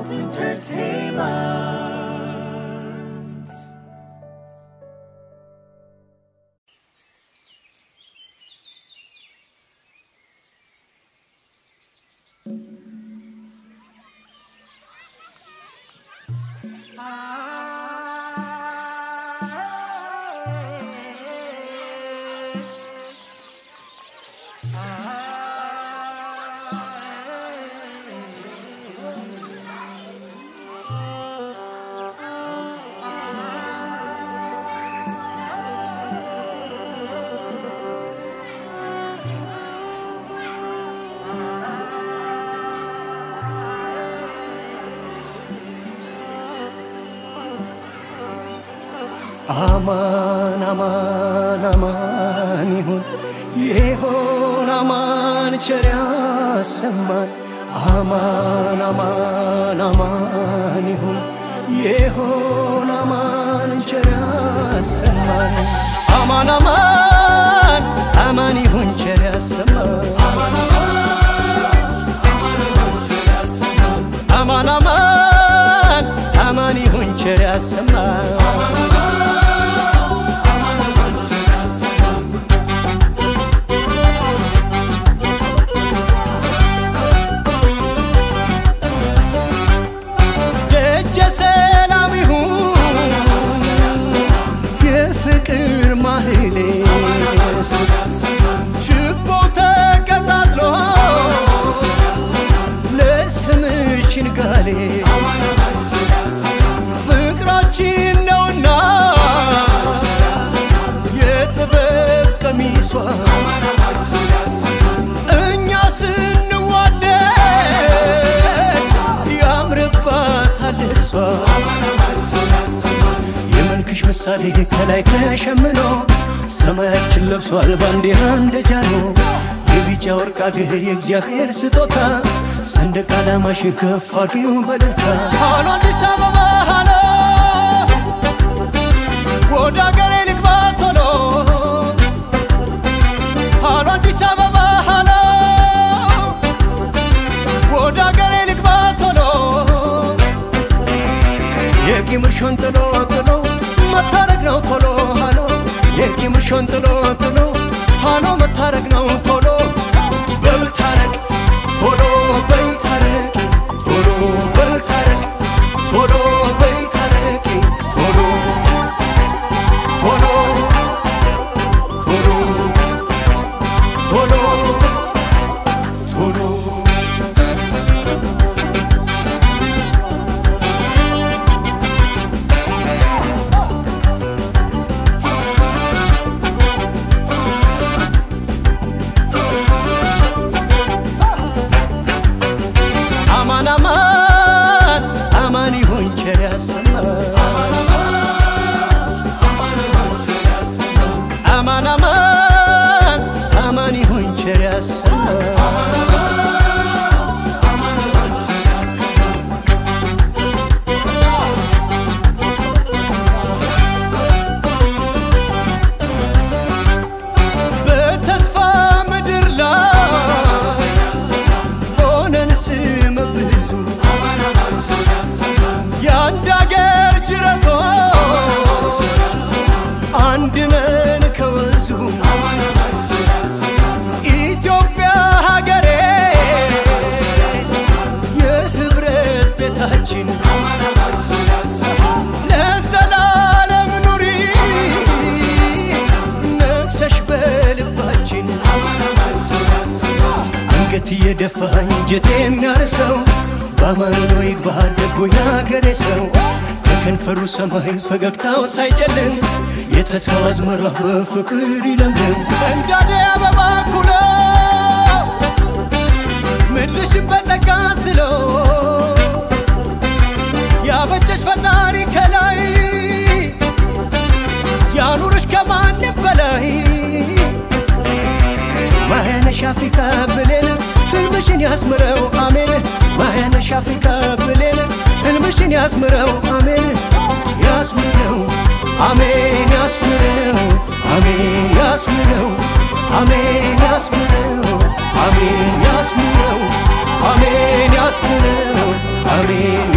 Hope Entertainment. አማን አማን አማን ይሁን ይሆን አማን ቸር ያሰማን አማን አማን አማን ይሁን ይሆን አማን ቸር ያሰማን አማን አማን አማን ይሁን ቸር ያሰማን አማን አማን አማን ይሁን ቸር ያሰማን ደጀ ሰላም ይሁን የፍቅር ማህሌት ችቦ ተቀጣጥሎ ለስምሽ ንጋሌ ፍቅራችን ነውና የጥበብ ቀሚሷ እኛ ስንዋደድ ያምርባታል እሷ የመልክሽ ምሳሌ ከላይ ተሸምኖ ሰማያችን ለብሷል ባንዲራ እንደ ጃኖ የቢጫ ወርቅ አገር የእግዚአብሔር ስጦታ ሰንደቅ ዓላማሽ ከፍ አድርጊው በደልታ ሃሎ አዲስ አበባ ሃሎ ወደ አገሬ ልግባ ቶሎ ሃሎ አዲስ አበባ ሃሎ ወደ አገሬ ልግባ ቶሎ የቂምሽን ጥሎ ጥሎ መታረቅ ነው ቶሎ ሃሎ የቂምሽን ጥሎ ጥሎ ሃሎ መታረቅ ነው ቶሎ በልታረቅ ቶሎ በይታረቅ ቶሎ በልታረቅ ቶሎ በይታረቅ ቶሎ ቶሎ ቶሎ ቶሎ ቶሎ አማን አማን አማን ይሁን ቸር ያሰማን አማን አማን አማን ይሁን ቸር ያሰማን በተስፋ ምድር ላይ ሆነን ስመ ብዙ የአንድ አገር ጅረቶች አንድ ነን ከወንዙ ኢትዮጵያ ሀገሬ የህብረት ቤታችን ለዘላለም ኑሪ ነግሰሽ በልባችን አንገት እየደፋ እንጀት የሚያርሰው በአማኑ ነው ይግባ ደጎ ያገሬ ሰው ከከንፈሩ ሰማይ ፈገግታው ሳይጨልም የተስፋው አዝመራ በፍቅር ይለምልም እንዳደ አበባ ኩሎ ምድርሽን በጸጋ ስለው ያበጀሽ ፈጣሪ ከላይ ያኑርሽ ከማንም በላይ ማያነሽ አፍሪካ ብሌን ህልምሽን ያስምረው አሜን ማያነሽ አፍሪካ ብሌን ህልምሽን ያስምረው አሜን ያስምረው አሜን ያስምረው አሜን ያስምረው አሜን ያስምረው አሜን ያስምረው አሜን ያስምረው አሜን